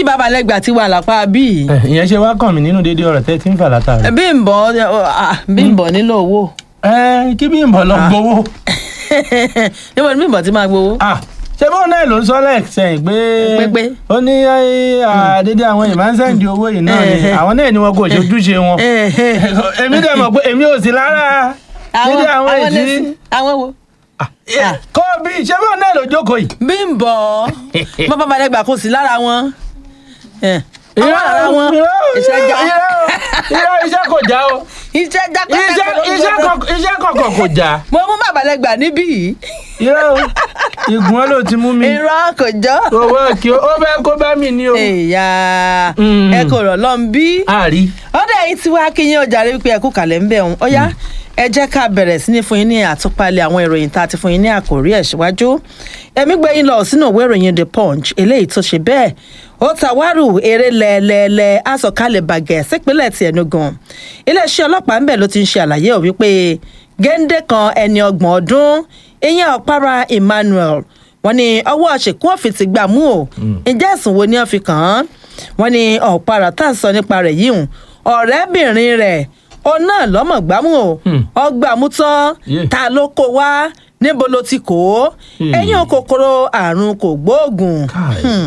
yí babalẹ́gbà tí wà lápá bíi ẹ, ìyẹn ṣe wá kàn mí nínú dédé ọ̀rọ̀ tẹ́ tí ń fà látàrí. Bímbọ́ ah, Bímbọ́ nílò owó ẹ kí bí ìbọn lọ gbowó. níbo ni Bímbọ́ ti máa gbowó. Ah, ṣé bọ́ọ̀ náà ló ń sọ lẹ́ẹ̀sẹ̀yìn pé Pépé. ó ní àdédé àwọn èèyàn máa ń sẹ́ǹdì owó yìí náà ni Eh, eh. àwọn náà ni wọn kò ṣojúṣe wọn. èmi dẹ̀ mọ̀ pé èmi ò sí lára dédé àwọn èjì lẹ́sìn àwọn wo. Ah. kọ́ bí ṣé bọ́ọ̀ náà ló jókòó yìí. Bímbọ́ bọ́ babalẹ́gbà kò sí lára wọn. ọwọ́ lára wọn iṣẹ́ já irọ́ iṣẹ́ kò já o iṣẹ́ já iṣẹ́ iṣẹ́ kọ̀ọ̀kan iṣẹ́ kọ̀ọ̀kan kò já mo mú babalẹ́gbà níbí yìí irọ́ o ìgùn ọ́ ló ti mú mi irọ́ kò jọ́. owó kí o ó fẹ́ kó bá mi ní o. èèyà Mm. ẹ kò rọ̀ lọ́n bí. àrí ọ̀dọ̀ ẹ̀yin tí wàá kí yín ọjà rẹ wípé ẹ kú kàlẹ̀ ń bẹ̀ ọ̀hún ó yá ẹ jẹ́ ká bẹ̀rẹ̀ sí ní fún yín ní àtúpalẹ̀ àwọn ìròyìn tá a ti fún yín ní àkòrí ẹ̀ síwájú ẹ̀mí gbé yín lọ sínú ìwé ìròyìn the punch eléyìí tó ṣe bẹ́ẹ̀ ó tàwárù eré lẹ́ẹ̀lẹ́ẹ̀lẹ́ àsọ̀kalẹ̀ bàgẹ́ sípínlẹ̀ ti Enugu iléeṣẹ́ ọlọ́pàá ń bẹ̀ ló ti ń ṣe àlàyé ò wípé géńdé kan ẹni ọgbọ̀n ọdún ìyẹn ọ̀pára Emmanuel wọ́n ní ọwọ́ ṣèkú òfin ti gbà mú o ǹjẹ́ ẹ̀sùn wo ni wọ́n fi kàn án wọ́n ní ọ̀pára tá à ń sọ nípa rẹ̀ yìí hùn ọ̀rẹ́bìnrin rẹ̀ ó náà lọ́mọ̀ gbámú o Hmm. ọgbàmú tán Yeah. ta ló kó wá níbo ló ti kó o Hmm. ẹ̀yìn kòkòrò àrùn kò gbóògùn káì Hmm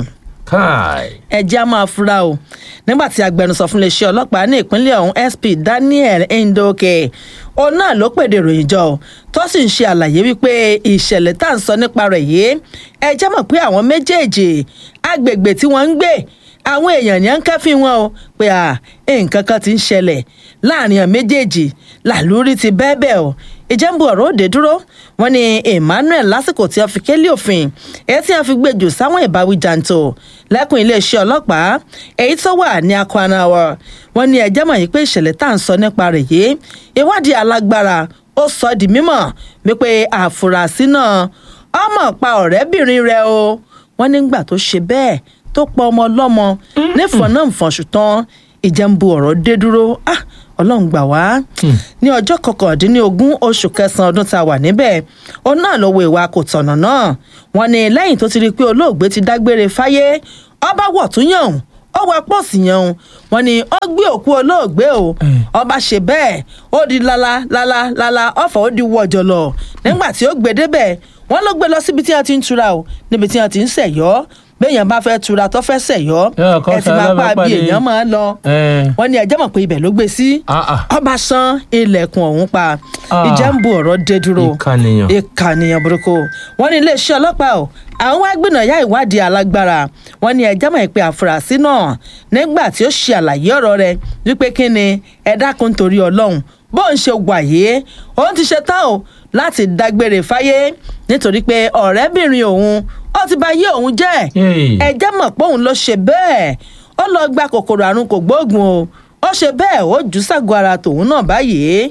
káì ẹjẹ́ á máa fura o nígbà tí agbẹnusọ fún iléeṣẹ́ ọlọ́pàá ní ìpínlẹ̀ ọ̀hún SP Daniel Ndoke òun náà ló pèdè ìròyìn jọ o, tó sì ń ṣe àlàyé wípé ìṣẹ̀lẹ̀ tá à ń sọ nípa rẹ̀ yìí ẹjẹ́ mọ̀ pé àwọn méjèèjì agbègbè tí wọ́n ń gbé àwọn èèyàn ní à ń kẹ́fín wọn o pé à nǹkan kan ti ń ṣẹlẹ̀ láàrin àwọn méjèèjì làlúrí ti bẹ́ẹ̀ bẹ́ẹ̀ o ìjẹ́nbu ọ̀rọ̀ òde dúró wọ́n ní Emmanuel lásìkò tí wọ́n fi kélé òfin èyí tí wọ́n fi gbèjò sáwọn ìbáwí jàǹtò lẹ́kùn iléeṣẹ́ ọlọ́pàá èyí tó wà ní Akwanawa wọ́n ní ẹjẹ́ mọ̀ yìí pé ìṣẹ̀lẹ̀ tá à ń sọ nípa rẹ̀ yìí ìwádìí alágbára ó sọ di mímọ̀ wípé àfúrásì náà ọmọ pa ọ̀rẹ́bìnrin rẹ̀ o wọ́n nígbà tó ṣe bẹ́ẹ̀ tó pa ọmọ ọlọ́mọ nífọ̀n náà fọ̀ṣù tán ìjẹ́nbu ọ̀rọ̀ dé dúró ah ọlọ́run gbà wá ní ọjọ́ kọkàndínlógún oṣù kẹsàn-án ọdún tá a wà níbẹ̀ òun náà lọ́wọ́ ìwà kò tọ̀nà náà wọ́n ní lẹ́yìn tó ti rí i pé olóògbé ti dágbére fáyé ọba wọ̀ tún yàn òun ó wá pọ̀sì yàn òun wọ́n ní ó gbé òkú olóògbé o ọba ṣe bẹ́ẹ̀ ó di lala lala lala ọ̀fọ̀ ó di wọ̀jọ̀ lọ nígbà tí ó gbé débẹ̀ wọ́n ló gbé lọ síbi tí wọ́n ti ń tura o níbi tí wọ́n ti ń ṣẹ̀yọ́ béèyàn bá fẹ́ tura tó fẹ́ ṣẹ̀yọ́ Yóò kọ́ ẹ ti máa pa bí sálábàápàdé. èèyàn máa ń lọ ẹ wọ́n ní ẹjẹ́ mọ̀ pé ibẹ̀ ló gbé sí Ah, ah. ọba san ilẹ̀kùn ọ̀hún pa Ah. ìjà ń bu ọ̀rọ̀ dé dúró Ìkànìyàn. ìkànnìyàn burúkú wọ́n ní iléeṣẹ́ ọlọ́pàá o àwọn wá gbìnàyà ìwádìí alágbára wọ́n ní ẹjẹ́ mọ̀ pé àfúrásì náà nígbà tí ó ṣe àlàyé ọ̀rọ̀ rẹ̀ wípé kí ni ẹ dákun torí ọlọ́run bó ń ṣe wàyé òun ti ṣe tán o láti dágbére fáyé nítorí pé ọ̀rẹ́bìnrin òun ó ti bà yé òun jẹ́ Hey. ẹjẹ́ mọ̀ pé òun ló ṣe bẹ́ẹ̀ ó lọ gba kòkòrò àrùn kò gbóògùn o ó ṣe bẹ́ẹ̀ ó jù ságọ́ ara tòun náà báyìí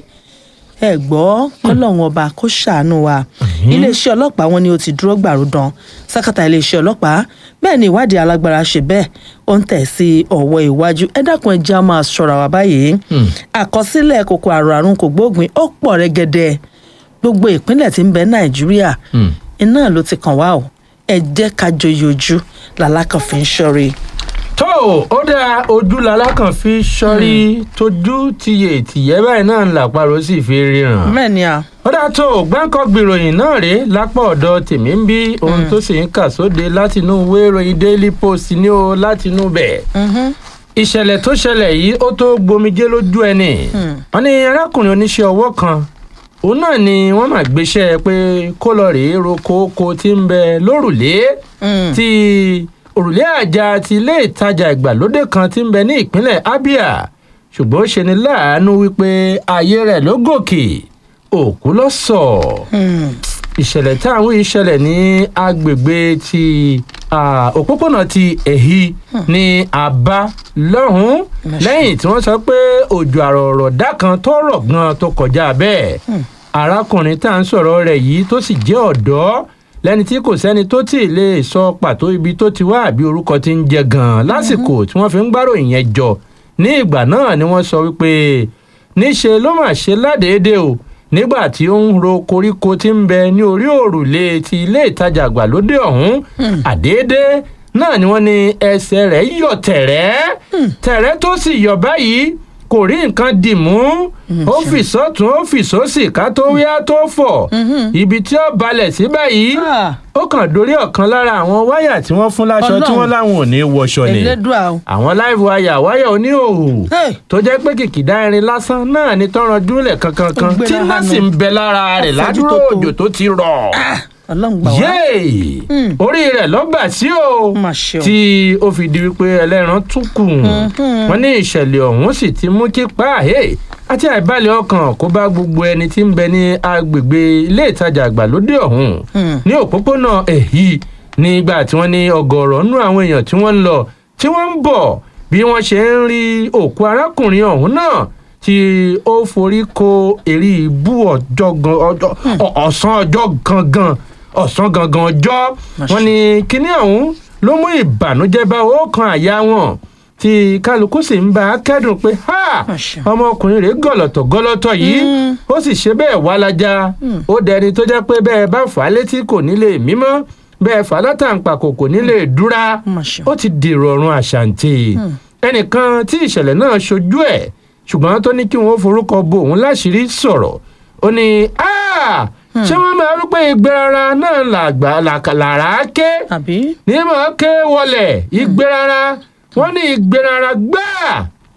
ẹ gbọ́ kọ́lọ́hún ọba kó ṣàánú wa iléeṣẹ́ ọlọ́pàá wọn ni ó ti dúró gbàrúdàn sákàtà iléeṣẹ́ ọlọ́pàá bẹ́ẹ̀ ni ìwádìí alágbára ṣe bẹ́ẹ̀ ó ń tẹ̀ sí ọ̀wọ́ iwájú ẹ dákun ẹ jẹ́ á máa ṣọ́ra wa báyìí àkọsílẹ̀ kòkòrò àrùn àrùn kò gbóògùn ó pọ̀ rẹ́gẹ́dẹ́ gbogbo ìpínlẹ̀ tí ń bẹ nàìjíríà iná ló ti kàn wá o ẹ jẹ́ ká joyè ojú làlákàn fi ń ṣọ́rí. tó ó dáa ojú lalákàn fi sọrí tójú tiyè tìyẹ́ báyìí náà ń làpárò sì fi ríran. mẹ́ni à ó dáa tó gbáǹkọ́ gbìròyìn náà rèé lápá ọ̀dọ̀ tèmi ń bí ohun tó sì ń kà sóde látinú ìwé ìròyìn daily post ní o látinú bẹ̀. ìṣẹ̀lẹ̀ tó ṣẹlẹ̀ yìí ó tó gbomijé lójú ẹni. wọ́n ní arákùnrin oníṣẹ́ ọwọ́ kan òun náà ni wọ́n máa gbéṣẹ́ pé kó lọ rèé roko oko tí ń bẹ lórùlé ti òrùlé àjà ti ilé ìtajà ìgbàlódé kan tí ń bẹ ní ìpínlẹ̀ abia ṣùgbọ́n ó ṣe ní láàánú wípé ayé rẹ̀ ló gòkè òkú ló sọ ìṣẹ̀lẹ̀ táwọn ìṣẹ̀lẹ̀ ní agbègbè ti ah, òpópónà ti èhí ní àbá lọ́hùn-ún lẹ́yìn tí wọ́n sọ pé òjò àrọ̀rọ̀dá kan tó rọ̀ gan tó kọjá bẹ́ẹ̀ arákùnrin tá à ń sọ̀rọ̀ rẹ̀ yìí tó sì jẹ́ ọ̀dọ́ lẹ́ni tí kò sẹ́ni tó tì í lè sọ pàtó ibi tó ti wá àbí orúkọ tí ń jẹ gan-an lásìkò tí wọ́n fi ń gbáròyìn yẹn jọ ní ìgbà náà ni wọ́n sọ wípé níṣe ló mà ṣe ládèédé o nígbà tí ó ń ro koríko tí ń bẹ ní orí òrùlé ti ilé ìtajà àgbàlódé ọ̀hún àdéédé náà ni wọ́n ní ẹsẹ̀ rẹ̀ yọ̀ tẹ̀rẹ́ tẹ̀rẹ́ tó sì yọ̀ báyìí kò rí nǹkan dì mú ó fì sọ́tún ó fì sósì ká tó wíyá tó fọ̀ ibi tí ó balẹ̀ sí báyìí Ah. ó kàn dórí ọ̀kan lára àwọn wáyà tí wọ́n fún láṣọ tí Ọlọ́run. wọ́n láwọn ò ní wọṣọ ni elédùà o. àwọn live wire wáyà oníhòòhò Hey. tó jẹ́ pé kìkìdá irin lásán náà ni tọrọ júlẹ̀ kankan kan Ó gbéra tí náà hánu. sì ń bẹ lára rẹ̀ Ó fojú ládùúrò tó tó. òjò tó ti rọ̀ ọlọ́run gbà wá. yéè orí rẹ̀ lọ́gbà sí o Mà ṣe o. tí ó fi di wípé ẹlẹ́ran tún kù wọ́n ní ìṣẹ̀lẹ̀ ọ̀hún sì ti mú kí páàhé àti àìbalẹ̀ ọkàn kó bá gbogbo ẹni tí ń bẹ ní agbègbè ilé ìtajà àgbàlódé ọ̀hún ní òpópónà èyí nígbà tí wọ́n ní ọgọ́rọ̀ nú àwọn èèyàn tí wọ́n ń lọ tí wọ́n ń bọ̀ bí wọ́n ṣe ń rí òkú arákùnrin ọ̀hún náà tí ó forí ko èrè ìbú ọjọ́ gan ọjọ́ ọ- ọ̀sán ọjọ́ gangan ọ̀sán gangan ọjọ́ wọ́n ní kinní ọ̀hún ló mú ìbànújẹ́ bá ọkàn àyà wọn tí kálukú sì ń bá a kẹ́dùn pé ha Àṣà. ọmọkùnrin rẹ̀ gọ̀lọ̀tọ̀ gọlọ́tọ̀ yìí ó sì ṣe bẹ́ẹ̀ wá lájà ó dẹni tó jẹ́ pé bẹ́ẹ̀ bá fà á létí kò ní lè mímọ́ bẹ́ẹ̀ fà á látàǹpàkò kò ní lè dúra Mà ṣe. ó ti dèrò ọ̀run àṣàǹtì ẹnìkan tí ìṣẹ̀lẹ̀ náà ṣojú ẹ̀ ṣùgbọ́n tó ní kí wọ́n forúkọ bo òun láṣìírí sọ̀rọ̀ ó ní "Ah, ṣé wọ́n máa rú pé ìgbérara náà làgbà làkà- làrá ké àbí. ní mọ̀ ké wọlẹ̀ ìgbérara wọ́n ní ìgbérara gbáà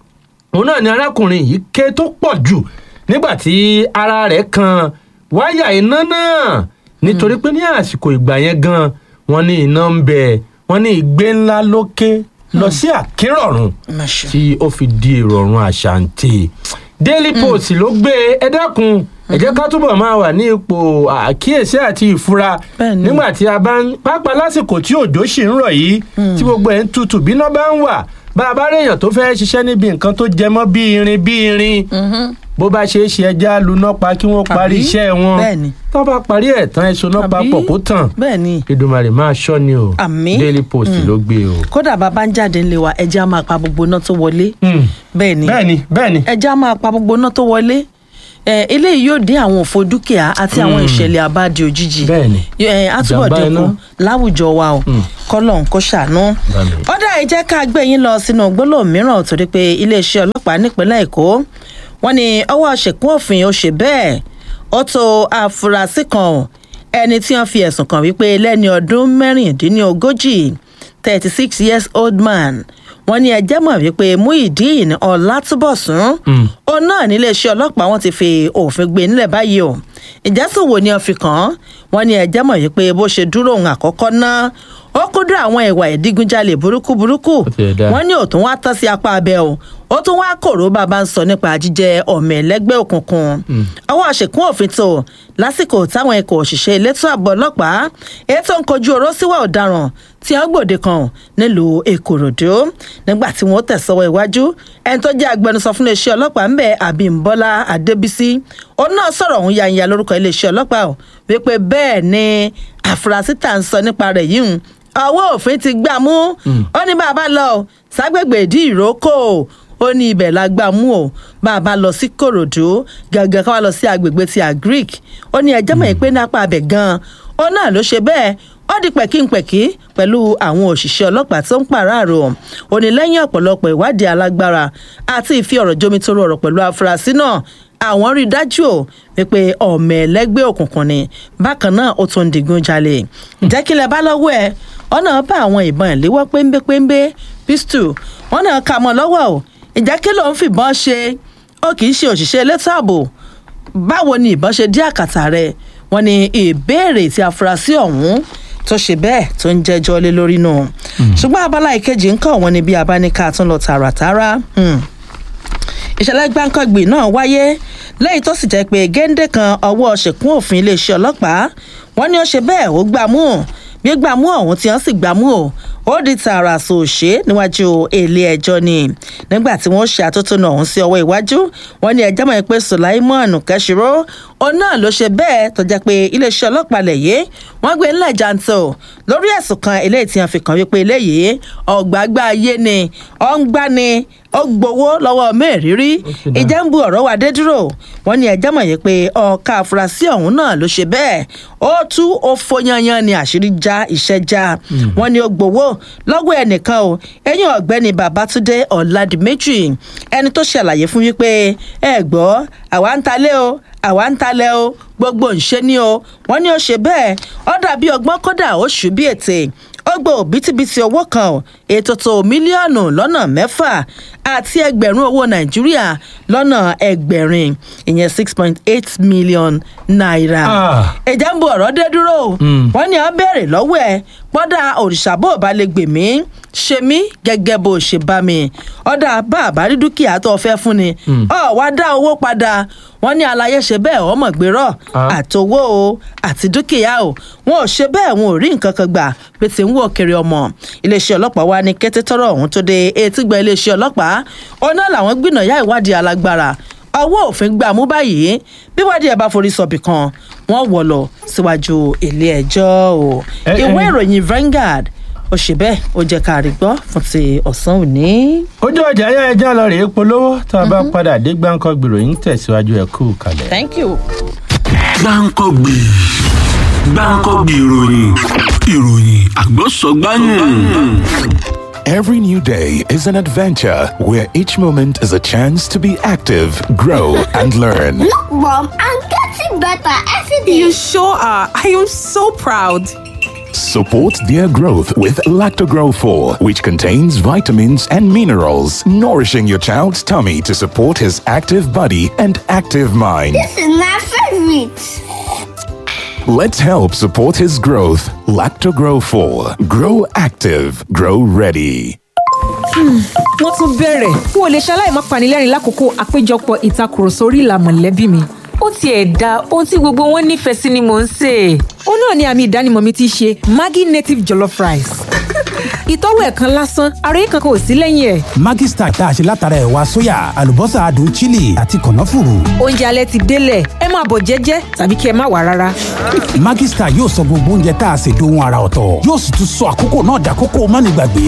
òun náà ni arákùnrin yìí ké tó pọ̀ jù nígbà tí ara rẹ̀ kan wáyà iná náà nítorí pé ní àsìkò ìgbà yẹn gan wọ́n ní iná ń bẹ wọ́n ní ìgbé ńlá lókè lọ sí àkérọ̀rùn Mà ṣe. tí ó fi di ìrọ̀rùn àṣàǹtì daily post ló gbé ẹ dákun ẹ jẹ́ ká túbọ̀ máa wà ní ipò àkíyèsí àti ìfura Bẹ́ẹ̀ni. nígbà tí a bá ń pápá lásìkò tí òjò ṣì ń rọ̀ yìí tí gbogbo ẹ̀ ń tutù bí iná bá ń wà bá a bá réèyàn tó fẹ́ ṣiṣẹ́ níbi nǹkan tó jẹ mọ́ bí irin bí irin bó bá ṣe é ṣe ẹja luná pa kí wọ́n parí Àbí? iṣẹ́ wọn Bẹ́ẹ̀ni. tó bá parí ẹ̀ tán ẹ̀sùn náà Àbí? papọ̀ kó tàn bẹ́ẹ̀ ni Èdùmàrè máa ṣọ́ ni o Àmín. daily post ló gbé o. kódà bàbá ń jáde ńlẹ̀ wa ẹja máa pa gbogbo iná tó wọlé. Hmm. bẹ́ẹ̀ ni bẹ́ẹ̀ni bẹ́ẹ̀ni ẹja máa pa gbogbo iná tó wọlé. ẹ eléyìí yóò dín àwọn òfò dúkìá àti àwọn ìṣẹ̀lẹ̀ àbádi òjijì. Bẹ́ẹ̀ni. ẹ á túbọ̀ Ìjàmbá dínkù iná. láwùjọ wa o kọ́lọ̀ ń kó ṣàánú. Bẹ́ẹ̀ni. ọ̀dà ẹ jẹ́ ká gbé yín lọ sínú gbólóhùn mìíràn torí pé iléeṣẹ́ ọlọ́pàá nípínlẹ̀ èkó wọ́n ní ọwọ́ ṣèkún òfin ó ṣe bẹ́ẹ̀ ó tó àfúrásì kan o, ẹni tí wọ́n fi ẹ̀sùn kàn wípé lẹ́ni ọdún mẹ́rìndínlógójì thirty six years old man wọ́n ní ẹjẹ́ mọ̀ wípé muhyiddin ọlátúbọ̀sún òun náà níléeṣẹ́ ọlọ́pàá wọn ti fi òfin gbé nílẹ̀ báyìí o ìjẹ́sùn wo ni wọ́n fi kàn án wọ́n ní ẹjẹ́ mọ̀ wípé bó ṣe dúró òun àkọ́kọ́ náà ó kúndùn àwọn ìwà ìdígunjalè burúkú burúkú Ó ti ẹ̀ dáa. wọ́n ní òtún wá tán sí apá abẹ o ó tún wá kòró bàbá ń sọ nípa jíjẹ ọmọ ẹlẹgbẹ́ òkùnkùn ọwọ́ àṣekún òfin tó lásìkò táwọn ikọ̀ òṣìṣẹ́ elétò ààbò ọlọ́pàá ètò ń kojú oró síwá ọ̀daràn tí wọ́n gbòde kan nílùú èkòròdú nígbà tí wọ́n tẹ̀sọ́wọ́ iwájú ẹni tó jẹ́ agbẹnusọ fún iléeṣẹ́ ọlọ́pàá ń bẹ àbímbọ́lá adébísí òun náà sọ̀rọ̀ òun yanya lórúkọ iléeṣẹ́ ọlọ́pàá o wípé bẹ́ẹ̀ ni àfúrásì tá à ń sọ nípa rẹ̀ yìí ń ọwọ́ òfin ti gbà mú ó ní bàbá lọ ságbègbè ìdí ìrókò ó ní ibẹ̀ la gbà mú o bàbá lọ sí kòròdú gangan ká wá lọ sí agbègbè ti agric ó ní ẹjẹ́ mọ̀ pé nápá abẹ gan-an ó náà ló ṣe bẹ́ẹ̀ ó di pẹ̀kínpẹ̀kí pẹ̀lú àwọn òṣìṣẹ́ ọlọ́pàá tó ń pàráàrò ó ní lẹ́yìn ọ̀pọ̀lọpọ̀ ìwádìí alágbára àti ìfi ọ̀rọ̀ jomitoro ọ̀rọ̀ pẹ̀lú afurasí náà àwọn rí i dájú ò wípé ọmọ ẹlẹgbẹ́ òkùnkùn ni bákan náà ó tún ń digun jalè jẹ́ kí lẹ bá lọ́wọ́ ẹ ọ̀nà bá àwọn ìbọn ìléwọ́ péńbépéńbé pistol wọn náà kà mọ́ lọ́wọ́ o ìjẹ́ kí ló ń fìbọn ṣe ó kì í ṣe òṣìṣẹ́ elétò ààbò báwo ni ìbọn ṣe dí àkàtà rẹ wọn ni ìbéèrè tí afurasí ọ̀hún tó ṣe bẹ́ẹ̀ tó ń jẹ́jọ́ lé lórí nù ṣùgbọ́n abala ìkejì ń kọ́ wọn ni bí abáníkà tún lọ tààràtàrà hmm ìṣẹ̀lẹ̀ gbáǹkọ́gbì náà wáyé lẹ́yìn tó sì jẹ́ pé géńdé kan ọwọ́ ṣèkún òfin iléeṣẹ́ ọlọ́pàá wọ́n ní ó ṣe bẹ́ẹ̀ ó gbà mú gbígbà mú ọ̀hún tí wọ́n sì gbà mú o ó di tààrà sòṣè níwájú ilé ẹjọ́ ni nígbà tí wọ́n ṣe àtótónu ọ̀hún sí ọwọ́ iwájú wọ́n ní ẹjọ́ mọ̀ pé sulaimon kẹ́sìrò òun náà ló ṣe bẹ́ẹ̀ tó jẹ́ pé iléeṣẹ́ ọlọ́pàá lẹ̀ yé wọ́n gbé ńlẹ̀ jàǹtò lórí ẹ̀sùn kan eléyìí tí wọ́n fi kàn wípé eléyìí ọ̀gbágbá ayé ni ọ̀ngbá ni ó gbowó lọ́wọ́ mẹ́rìírí ìjà ń bu ọ̀rọ̀ wa dé dúró wọ́n ní ẹjẹ́ mọ̀ yìí pé ọ̀ka àfúrásì ọ̀hún náà ló ṣe bẹ́ẹ̀ ó tú ó fọyanyan ni àṣírí já iṣẹ́ já wọ́n ní ó gbowó lọ́wọ́ ẹnìkan o ẹ̀yìn ọ̀gbẹ́ni babatunde ọ̀làdìmẹ́jì ẹni tó ṣàlàyé fún wípé ẹ gbọ́ àwa ń talé o àwa ń talẹ̀ o gbogbo ńṣe ni o wọ́n ní ó ṣe bẹ́ẹ̀ ó dàbí ọgbọ́n kódà ó ṣù bí ètè ó gbọ́ òbítíbitì owó kan ò ètò tó mílíọ̀nù lọ́nà mẹ́fà àti ẹgbẹ̀rún owó nàìjíríà lọ́nà ẹgbẹ̀rin ìyẹn six point eight million naira. ìjà ń bo ọ̀rọ̀ dé dúró wọ́n ní ó béèrè lọ́wọ́ ẹ̀ pọ́dà òrìṣà bó bá lè gbè mí ṣe mí gẹ́gẹ́ bó ṣe bá mi ọ̀dà bá àbárí dúkìá tó fẹ́ fún ni ọ̀ wá dá owó padà wọ́n ní alayé ṣe bẹ́ẹ̀ ọmọ gbérọ̀ àtowó o àti dúkìá o wọn ò ṣe bẹ́ẹ̀ wọn ò rí nǹkan kan gbà pé tí ń wò kiri ọmọ iléeṣẹ́ ọlọ́pàá wa ní kété tọ́rọ̀ ọ̀hún tó dé etí gba iléeṣẹ́ ọlọ́pàá ọ̀nà làwọn gbìnàyà ìwádìí alágbára ọwọ́ òfin gbà mú báyìí bí wádìí ẹ̀ bá forí sọ̀bì kan wọ́n wọ̀ lọ síwájú ilé ẹjọ́ o ìwé ìròyìn Vanguard ó ṣe bẹ́ẹ̀ ó jẹ́ ká rí gbọ́ fún ti ọ̀sán òní. ojú ọjà ayé ẹja lọ rèé polówó tá a bá padà dé gbáǹkọ gbìròyìn tẹ̀síwájú ẹ̀ kú kalẹ̀. thank you. gbáǹkọ́gbì gbáǹkọ́gbì ìròyìn ìròyìn àgbọ̀sọ̀gbáyìn. Every new day is an adventure where each moment is a chance to be active, grow, and learn. Look, Mom, I'm getting better every day. You sure are. I am so proud. Support their growth with Lactogrow 4, which contains vitamins and minerals, nourishing your child's tummy to support his active body and active mind. This is my favorite. Let's help support his growth. Lactogrow 4. Grow active, grow ready. wọ́n tún bẹ̀rẹ̀ n ò lè ṣaláì má panilẹ́rìn lákòókò àpéjọpọ̀ ìtakùrọ̀sọ orí ìlà mọ̀lẹ́bí mi. ó tiẹ̀ da ohun tí gbogbo wọn nífẹ̀ẹ́ sí ni mò ń sè é. ó náà ni àmì ìdánimọ̀ mi ti ṣe Maggi native jollof rice. ìtọ́wò ẹ̀ kan lásán ara yìí kankan ò sí lẹ́yìn ẹ̀. Maggi Star tá a ṣe látara ẹ̀wà sóyà àlùbọ́sà adùn chili àti kànáfùrù. oúnjẹ alẹ́ ti délẹ̀ ẹ máa bọ̀ jẹ́jẹ́ tàbí kí ẹ má wà rárá. Maggi Star yóò sọ gbogbo oúnjẹ tá a ṣe dohun ara ọ̀tọ̀ yóò sì tún sọ àkókò náà dàkókò mánigbàgbé.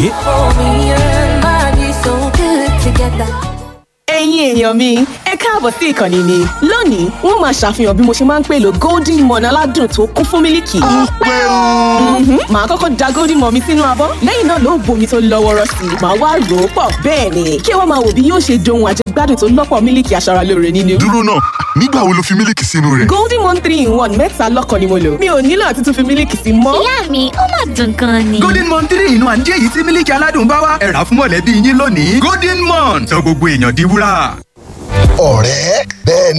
ẹ̀yin èèyàn mi ẹ káàbọ̀ sí ìkànnì mi lónìí wọ́n máa ṣàfihàn bí mo ṣe máa ń pèlò golden morn aládùn tó kún fún mílìkì. ó pẹ́ o. màá kọ́kọ́ da golden morn mi sínú abọ́ lẹ́yìn náà ló bomi tó lọ́wọ́rọ́ sí i màá wá rò ó pọ̀ bẹ́ẹ̀ ni kí wọ́n máa wò bí yóò ṣe dohun àjẹgbádùn tó lọ́pọ̀ mílìkì aṣaralóore nínú. dúró náà nígbà wo lo fi mílìkì sínú rẹ̀. golden morn three in one mẹ́ta lọ́kàn ni mo lò mi ò nílò àti tún fi mílìkì sí mọ́. ìyá mi ó mà dùn gan ni. golden morn three in one jẹ́ èyí tí mílìkì aládùn bá wá ẹ rà fún mọ̀lẹ́bí yín lónìí golden morn sọ gbogbo èèyàn di wúrà ọ̀rẹ́ bẹ́ẹ̀